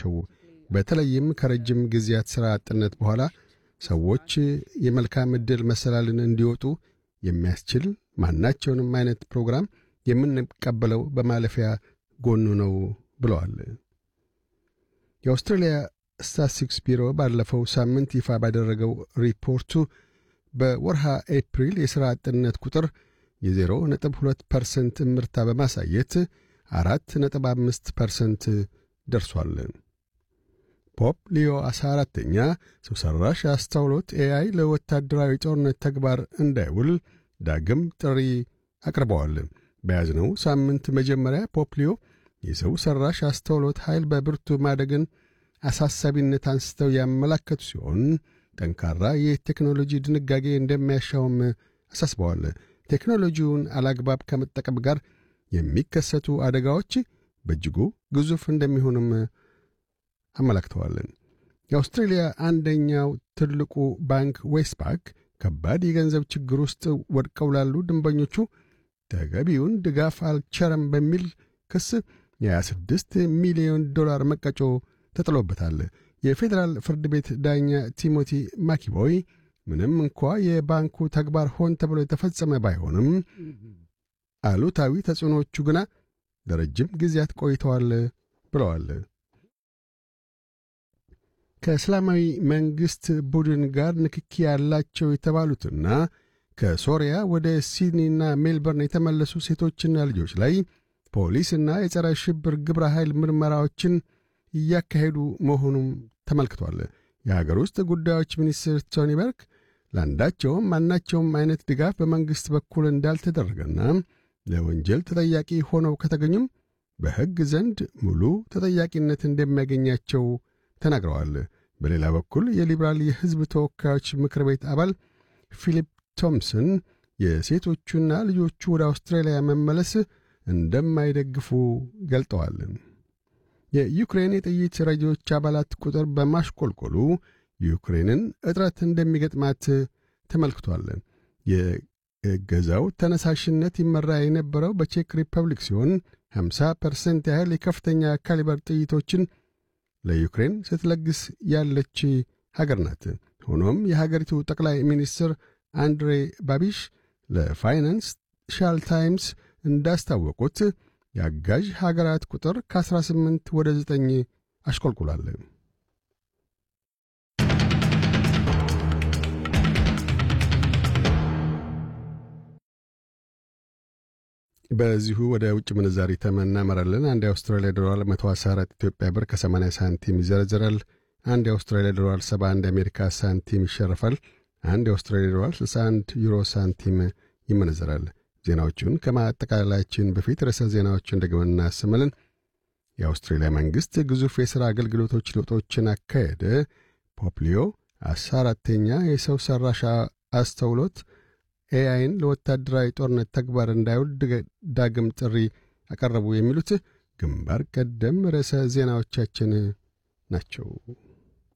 ናቸው። በተለይም ከረጅም ጊዜያት ሥራ አጥነት በኋላ ሰዎች የመልካም ዕድል መሰላልን እንዲወጡ የሚያስችል ማናቸውንም አይነት ፕሮግራም የምንቀበለው በማለፊያ ጎኑ ነው ብለዋል። የአውስትራሊያ ስታትስቲክስ ቢሮ ባለፈው ሳምንት ይፋ ባደረገው ሪፖርቱ በወርሃ ኤፕሪል የሥራ አጥነት ቁጥር የዜሮ ነጥብ ሁለት ፐርሰንት እምርታ በማሳየት አራት ነጥብ አምስት ፐርሰንት ደርሷል። ፖፕ ሊዮ አስራ አራተኛ ሰው ሠራሽ አስተውሎት ኤአይ ለወታደራዊ ጦርነት ተግባር እንዳይውል ዳግም ጥሪ አቅርበዋል። በያዝነው ሳምንት መጀመሪያ ፖፕ ሊዮ የሰው ሠራሽ አስተውሎት ኃይል በብርቱ ማደግን አሳሳቢነት አንስተው ያመላከቱ ሲሆን ጠንካራ የቴክኖሎጂ ድንጋጌ እንደሚያሻውም አሳስበዋል። ቴክኖሎጂውን አላግባብ ከመጠቀም ጋር የሚከሰቱ አደጋዎች በእጅጉ ግዙፍ እንደሚሆንም አመላክተዋል። የአውስትሬልያ አንደኛው ትልቁ ባንክ ዌስትፓክ ከባድ የገንዘብ ችግር ውስጥ ወድቀው ላሉ ደንበኞቹ ተገቢውን ድጋፍ አልቸረም በሚል ክስ የ26 ሚሊዮን ዶላር መቀጮ ተጥሎበታል። የፌዴራል ፍርድ ቤት ዳኛ ቲሞቲ ማኪቦይ ምንም እንኳ የባንኩ ተግባር ሆን ተብሎ የተፈጸመ ባይሆንም አሉታዊ ተጽዕኖዎቹ ግና ለረጅም ጊዜያት ቆይተዋል ብለዋል። ከእስላማዊ መንግሥት ቡድን ጋር ንክኪ ያላቸው የተባሉትና ከሶሪያ ወደ ሲድኒና ሜልበርን የተመለሱ ሴቶችና ልጆች ላይ ፖሊስና የጸረ ሽብር ግብረ ኃይል ምርመራዎችን እያካሄዱ መሆኑም ተመልክቷል። የሀገር ውስጥ ጉዳዮች ሚኒስትር ቶኒ በርክ ለአንዳቸውም ማናቸውም አይነት ድጋፍ በመንግሥት በኩል እንዳልተደረገና ለወንጀል ተጠያቂ ሆነው ከተገኙም በሕግ ዘንድ ሙሉ ተጠያቂነት እንደሚያገኛቸው ተናግረዋል። በሌላ በኩል የሊበራል የሕዝብ ተወካዮች ምክር ቤት አባል ፊሊፕ ቶምሰን የሴቶቹና ልጆቹ ወደ አውስትራሊያ መመለስ እንደማይደግፉ ገልጠዋል። የዩክሬን የጥይት ረጂዎች አባላት ቁጥር በማሽቆልቆሉ ዩክሬንን እጥረት እንደሚገጥማት ተመልክቷል። የገዛው ተነሳሽነት ይመራ የነበረው በቼክ ሪፐብሊክ ሲሆን 50 ፐርሰንት ያህል የከፍተኛ ካሊበር ጥይቶችን ለዩክሬን ስትለግስ ያለች ሀገር ናት። ሆኖም የሀገሪቱ ጠቅላይ ሚኒስትር አንድሬ ባቢሽ ለፋይናንሻል ታይምስ እንዳስታወቁት የአጋዥ ሀገራት ቁጥር ከ18 ወደ 9 አሽቆልቁሏል። በዚሁ ወደ ውጭ ምንዛሪ ተመን እናመራለን። አንድ የአውስትራሊያ ዶላር 114 ኢትዮጵያ ብር ከ80 ሳንቲም ይዘረዝራል። አንድ የአውስትራሊያ ዶላር 71 የአሜሪካ ሳንቲም ይሸርፋል። አንድ የአውስትራሊያ ዶላር 61 ዩሮ ሳንቲም ይመነዘራል። ዜናዎቹን ከማጠቃለላችን በፊት ርዕሰ ዜናዎችን ደግመን እናሰማለን። የአውስትሬልያ መንግሥት ግዙፍ የሥራ አገልግሎቶች ለውጦችን አካሄደ። ፖፕሊዮ አስራ አራተኛ የሰው ሠራሽ አስተውሎት ኤአይን ለወታደራዊ ጦርነት ተግባር እንዳይውል ዳግም ጥሪ አቀረቡ። የሚሉት ግንባር ቀደም ርዕሰ ዜናዎቻችን ናቸው።